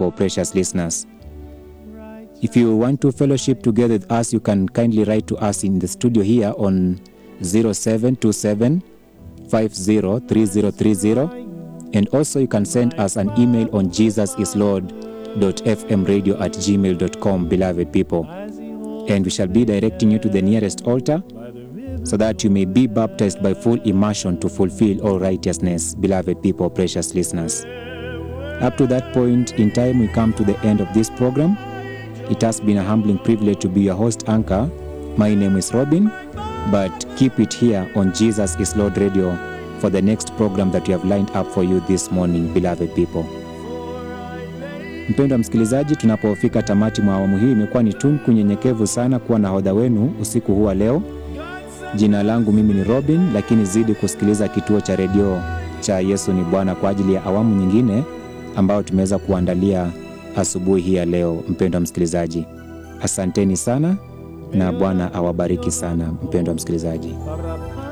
people, precious listeners. If you want to fellowship together with us, you can kindly write to us in the studio here on 0727 503030. And also, you can send us an email on jesusislord.fmradio at gmail.com, beloved people. And we shall be directing you to the nearest altar so that you may be baptized by full immersion to fulfill all righteousness, beloved people, precious listeners. Up to that point in time, we come to the end of this program. It has been a humbling privilege to be your host anchor. My name is Robin, but keep it here on Jesus is Lord Radio for the next program that we have lined up for you this morning, beloved people. Mpendwa msikilizaji, tunapofika tamati mwa awamu hii, imekuwa ni tunku nyenyekevu sana kuwa nahodha wenu usiku huu wa leo. Jina langu mimi ni Robin, lakini zidi kusikiliza kituo cha redio cha Yesu ni Bwana kwa ajili ya awamu nyingine ambayo tumeweza kuandalia asubuhi hii ya leo. Mpendwa msikilizaji, asanteni sana na Bwana awabariki sana, mpendwa msikilizaji.